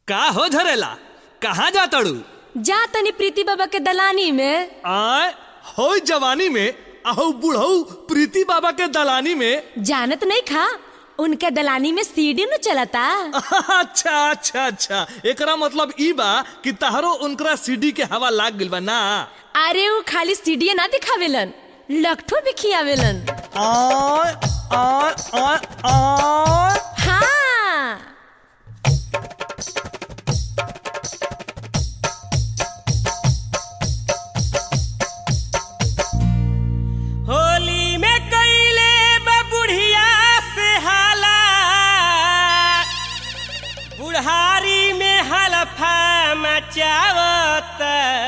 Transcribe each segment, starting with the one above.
का हो झरेला कहाँ जा तड़ू जा तनी प्रीति बाबा के दलानी में आय हो जवानी में अहो बुढ़ऊ प्रीति बाबा के दलानी में जानत नहीं खा उनके दलानी में सीढ़ी न चलता अच्छा अच्छा अच्छा एकरा मतलब ई बा कि तहरो उनकरा सीडी के हवा लाग गइल बा ना अरे वो खाली सीढ़ी ना दिखावेलन लखठो भी खियावेलन आय आय आय आय हाँ होली में कैले बुढ़िया से हाला बुढ़ारी में हलफा मचावत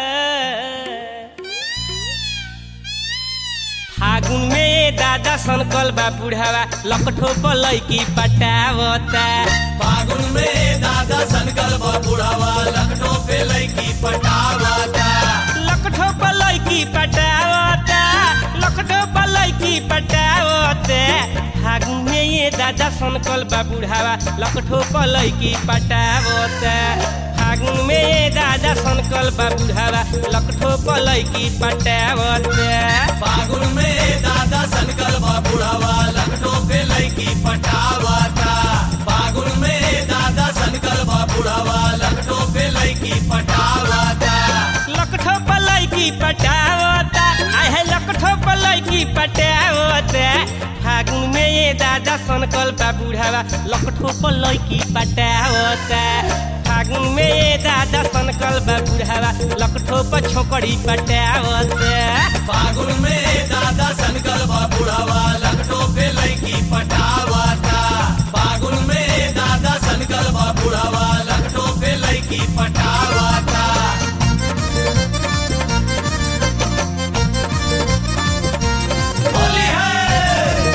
फागुन में दादा सनकल बा बुढ़ावा लकठो पलैकी पटावता फागुन में दादा सनकल बुढ़ावा लखनऊ पे लड़की पटावाता लकठो पलैकी पटावता लकठो पलैकी पटावते फागुन में ये दादा सनकल बा बुढ़ावा लकठो पलैकी पटावता फागुन में ये दादा सनकल बा बुढ़ावा लकठो पलैकी पटावता फागुन में दादा सनकल बुढ़ावा लखनऊ पे लड़की पटावाता फागुन में दादा सनकल बुढ़ावा लखनऊ पे लड़की पटावाता लकठो पलैकी पटावता आहे लकठो पलैकी पटावता फागुन में ये दादा सनकल बा बुढ़ावा लकठो पलैकी पटावता फागुन में ये दादा सनकल बा बुढ़ावा लकठो पर छोकड़ी पटावता फागुन में दादा सनकल बुढ़ावा लखनऊ पे लड़की पटावाता फागुन में दादा सनकल बुढ़ावा लखनऊ पे लड़की पटावाता होली है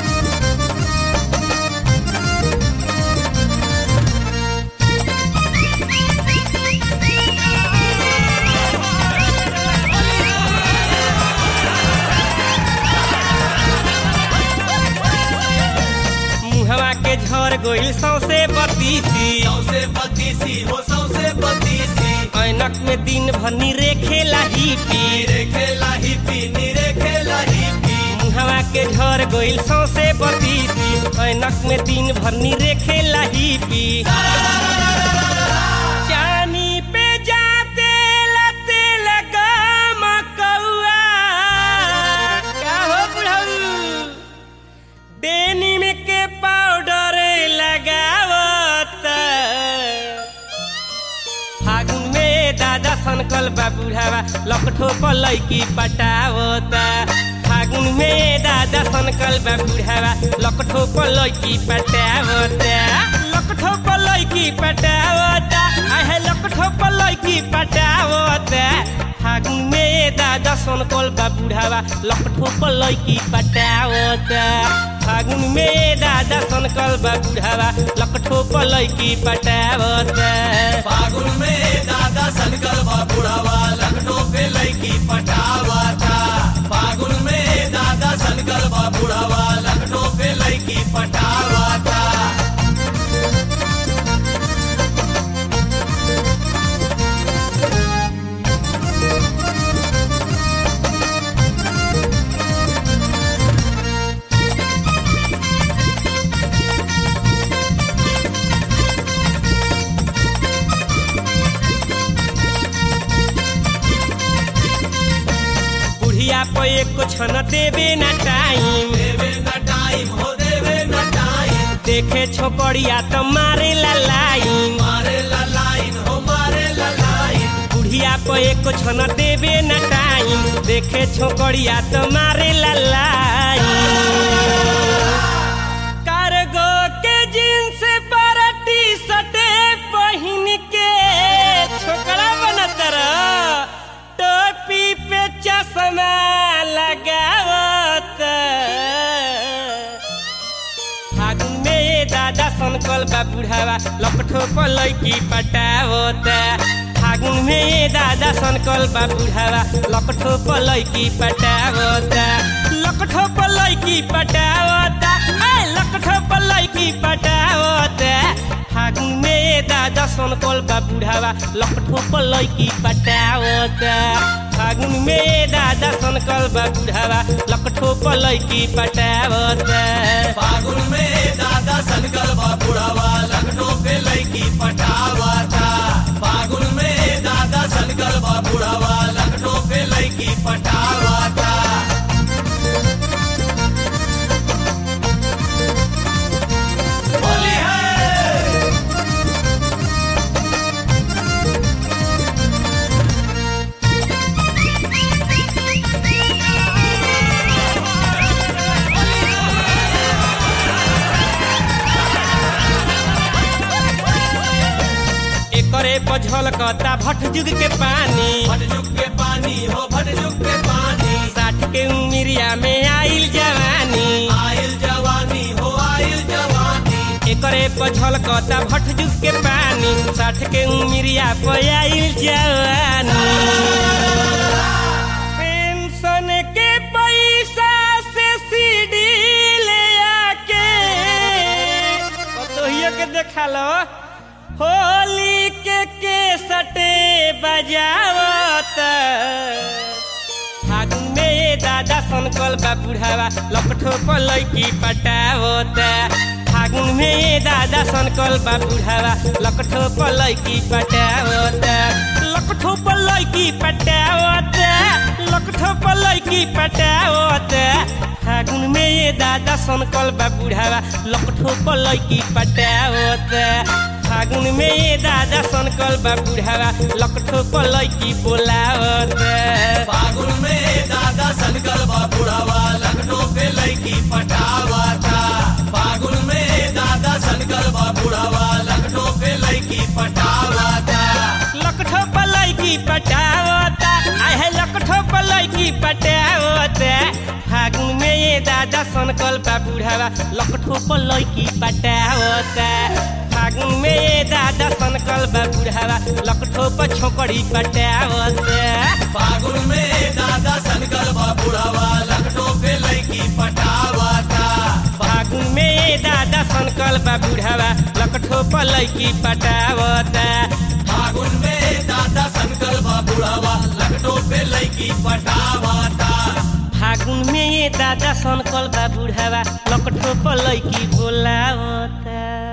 मुहवा के झर गोइल सौसे बतीसी सौसे बत्तीसी हो सौसे बत्तीसी ऐनक में दिन भर निरे खेला ही पी नीरे खेला ही पी नीरे खेला ही पी मुहवा के झर गोइल सौसे बतीसी ऐनक में दिन भर निरे खेला ही पी चानी पे जाते लते लगा मकौआ का हो बुढ़ऊ डेनिम के पाउडर लगावत फागुन में दादा सनकल बा बुढ़ावा लकठो पलैकी पटावता फागुन में दादा सनकल बा बुढ़ावा लकठो पलैकी पटावता लकठो पलैकी पटावता आहे लकठो पलैकी पटावता फागुन में दादा सनकल बा बुढ़ावा लकठो पलैकी पटावता फागुन में दादा सनकल बा बुढ़ावा लकठो पलैकी पटावता फागुन में दादा सनकल बुढ़ावा लखनऊ पे लड़की पटावाता फागुन में दादा सनकल बुढ़ावा लखनऊ पे लड़की पटावाता बुढ़िया पे एक छन देवे ना टाइम देवे न टाइम हो देवे न टाइम देखे छोकरिया तो मारे ला लाइन मारे ला लाइन हो मारे ला लाइन बुढ़िया पे एक छन देवे ना टाइम देखे छोकरिया तो मारे ला लाइन कार्गो के जींस पर टी शर्ट पहन के छोकरा बनत रह टोपी पे चश्मा लगावत फागुन में दादा सनकल बा बुढ़ावा लपठो पलैकी पटावता फागुन में दादा सनकल बा बुढ़ावा लपठो पलैकी पटावता लकठो पलैकी पटावता ए लकठो पलैकी पटावता फागुन में दादा दादा सनकल बा बुढ़ावा लकठो पर लैकी पटावता फागुन में ये दादा सनकल बा बुढ़ावा लकठो पर लैकी पटावता फागुन में दादा सनकल बा बुढ़ावा लखनऊ पे लड़की पटावता फागुन में दादा सनकल बा बुढ़ावा लखनऊ पे लड़की पटावता होली है एकरे बझल कता भट जुग के पानी भटजुग के पानी हो भटजुग के पानी साठ के उमिरिया में आइल जवानी आयल जवानी हो आयल जवानी एकरे बझल कता भट जुग के पानी साठ के उमिरिया पे आइल जवानी पेंशन के पैसा से सीडी ले आके पतोहियो के देखा लो होली के केसटे बजावत फागुन में ये दादा सनकल बा बुढ़ावा लपठो पर लैकी पटावत फागुन में ये दादा सनकल बा बुढ़ावा लकठो पर लैकी पटावत लकठो पर लैकी पटावत लकठो पर लैकी पटावत फागुन में ये दादा सनकल बा बुढ़ावा लकठो पर लैकी पटावत फागुन में ये दादा सनकल बा बुढ़ावा लकठो पर लैकी बोलावत फागुन में दादा सनकल बा बुढ़ावा लखनऊ पे लड़की पटावता फागुन में दादा सनकल बा बुढ़ावा लखनऊ पे लड़की पटावता लकठो पर लैकी पटावता आए है लकठो पर लैकी पटावता फागुन में ये दादा सनकल बा बुढ़ावा लकठो पर लैकी पटावता फागुन में ये दादा सनकल बा बुढ़ावा लकठो पर छोकड़ी पटावता फागुन में दादा सनकल बा बुढ़ावा लखनऊ पे लड़की पटावता फागुन में ये दादा सनकल बा बुढ़ावा लकठो पर लैकी पटावता फागुन में दादा सनकल बा बुढ़ावा लखनऊ पे लड़की पटावता फागुन में ये दादा सनकल बा बुढ़ावा लकठो पर लैकी बोलावता